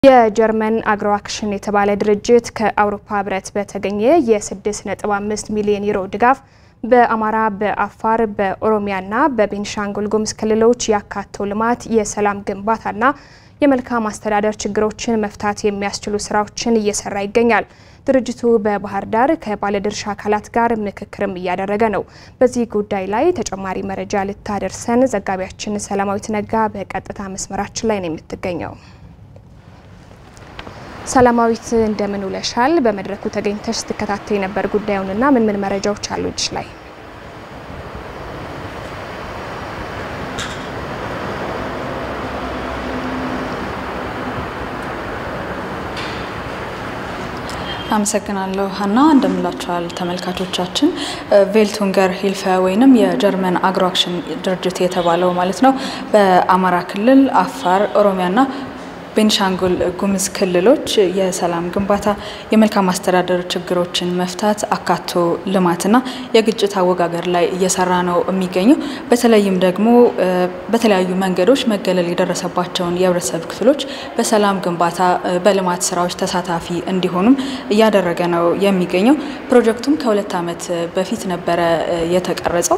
የጀርመን አግሮ አክሽን የተባለ ድርጅት ከአውሮፓ ህብረት በተገኘ የ6.5 ሚሊዮን ዩሮ ድጋፍ በአማራ፣ በአፋር፣ በኦሮሚያና በቤንሻንጉል ጉሙዝ ክልሎች ያካቶ ልማት፣ የሰላም ግንባታና የመልካም አስተዳደር ችግሮችን መፍታት የሚያስችሉ ስራዎችን እየሰራ ይገኛል። ድርጅቱ በባህር ዳር ከባለድርሻ አካላት ጋር ምክክርም እያደረገ ነው። በዚህ ጉዳይ ላይ ተጨማሪ መረጃ ልታደርሰን ዘጋቢያችን ሰላማዊት ነጋ በቀጥታ መስመራችን ላይ ነው የምትገኘው። ሰላማዊት እንደምን ውለሻል? በመድረኩ ተገኝተሽ ስትከታተይ ነበር ጉዳዩንና ምን ምን መረጃዎች አሉ እጅሽ ላይ? አመሰግናለሁ ሀና። እንደምላችኋል ተመልካቾቻችን። ቬልቱንገር ሂልፈ ወይንም የጀርመን አግሮ አክሽን ድርጅት የተባለው ማለት ነው በአማራ ክልል፣ አፋር፣ ኦሮሚያና ቤንሻንጉል ጉሙዝ ክልሎች የሰላም ግንባታ፣ የመልካም አስተዳደር ችግሮችን መፍታት፣ አካቶ ልማትና የግጭት አወጋገር ላይ እየሰራ ነው የሚገኘው። በተለይም ደግሞ በተለያዩ መንገዶች መገለል የደረሰባቸውን የህብረተሰብ ክፍሎች በሰላም ግንባታ፣ በልማት ስራዎች ተሳታፊ እንዲሆኑም እያደረገ ነው የሚገኘው። ፕሮጀክቱም ከሁለት ዓመት በፊት ነበረ የተቀረጸው።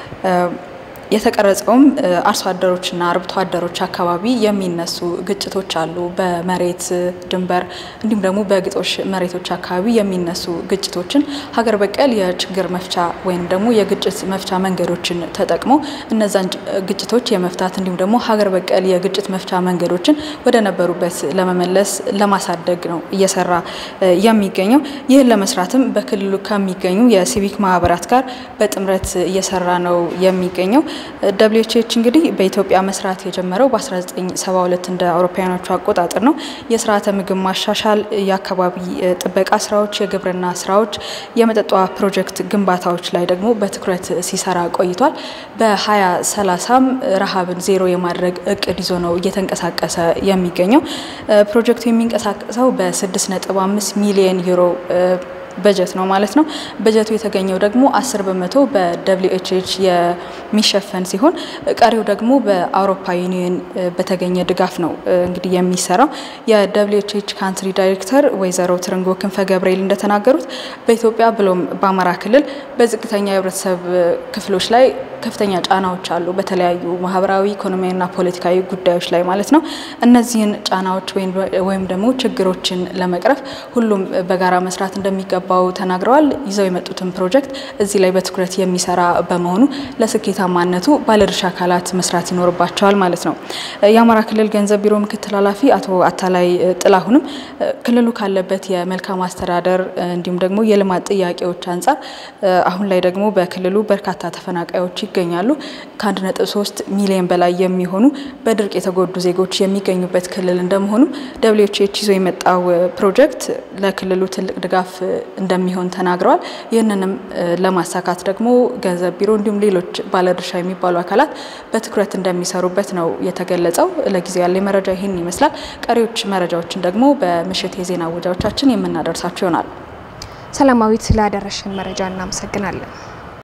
የተቀረጸውም አርሶ አደሮችና አርብቶ አደሮች አካባቢ የሚነሱ ግጭቶች አሉ። በመሬት ድንበር እንዲሁም ደግሞ በግጦሽ መሬቶች አካባቢ የሚነሱ ግጭቶችን ሀገር በቀል የችግር መፍቻ ወይም ደግሞ የግጭት መፍቻ መንገዶችን ተጠቅሞ እነዛን ግጭቶች የመፍታት እንዲሁም ደግሞ ሀገር በቀል የግጭት መፍቻ መንገዶችን ወደ ነበሩበት ለመመለስ ለማሳደግ ነው እየሰራ የሚገኘው። ይህን ለመስራትም በክልሉ ከሚገኙ የሲቪክ ማህበራት ጋር በጥምረት እየሰራ ነው የሚገኘው። ደብሊው ኤች ኤች እንግዲህ በኢትዮጵያ መስራት የጀመረው በ1972 እንደ አውሮፓውያኖቹ አቆጣጠር ነው። የስርዓተ ምግብ ማሻሻል፣ የአካባቢ ጥበቃ ስራዎች፣ የግብርና ስራዎች፣ የመጠጥ ውሃ ፕሮጀክት ግንባታዎች ላይ ደግሞ በትኩረት ሲሰራ ቆይቷል። በ2030ም ረሃብን ዜሮ የማድረግ እቅድ ይዞ ነው እየተንቀሳቀሰ የሚገኘው። ፕሮጀክቱ የሚንቀሳቀሰው በ6.5 ሚሊዮን ዩሮ በጀት ነው ማለት ነው። በጀቱ የተገኘው ደግሞ አስር በመቶ በደብሊው ኤች ኤች የሚሸፈን ሲሆን ቀሪው ደግሞ በአውሮፓ ዩኒየን በተገኘ ድጋፍ ነው እንግዲህ የሚሰራው። የደብሊው ኤች ኤች ካንትሪ ዳይሬክተር ወይዘሮ ትርንጎ ክንፈ ገብርኤል እንደተናገሩት በኢትዮጵያ ብሎም በአማራ ክልል በዝቅተኛ የህብረተሰብ ክፍሎች ላይ ከፍተኛ ጫናዎች አሉ፣ በተለያዩ ማህበራዊ፣ ኢኮኖሚያዊና ፖለቲካዊ ጉዳዮች ላይ ማለት ነው። እነዚህን ጫናዎች ወይም ደግሞ ችግሮችን ለመቅረፍ ሁሉም በጋራ መስራት እንደሚገባው ተናግረዋል። ይዘው የመጡትን ፕሮጀክት እዚህ ላይ በትኩረት የሚሰራ በመሆኑ ለስኬታማነቱ ባለድርሻ አካላት መስራት ይኖርባቸዋል ማለት ነው። የአማራ ክልል ገንዘብ ቢሮ ምክትል ኃላፊ አቶ አታላይ ጥላሁንም ክልሉ ካለበት የመልካም አስተዳደር እንዲሁም ደግሞ የልማት ጥያቄዎች አንጻር አሁን ላይ ደግሞ በክልሉ በርካታ ተፈናቃዮች ይገኛሉ። ከ1.3 ሚሊዮን በላይ የሚሆኑ በድርቅ የተጎዱ ዜጎች የሚገኙበት ክልል እንደመሆኑም ደብሊው ኤች ኤች ይዞ የመጣው ፕሮጀክት ለክልሉ ትልቅ ድጋፍ እንደሚሆን ተናግረዋል። ይህንንም ለማሳካት ደግሞ ገንዘብ ቢሮ እንዲሁም ሌሎች ባለድርሻ የሚባሉ አካላት በትኩረት እንደሚሰሩበት ነው የተገለጸው። ለጊዜው ያለ መረጃ ይህን ይመስላል። ቀሪዎች መረጃዎችን ደግሞ በምሽት የዜና ወጃዎቻችን የምናደርሳቸው ይሆናል። ሰላማዊት ስላደረሽን መረጃ እናመሰግናለን።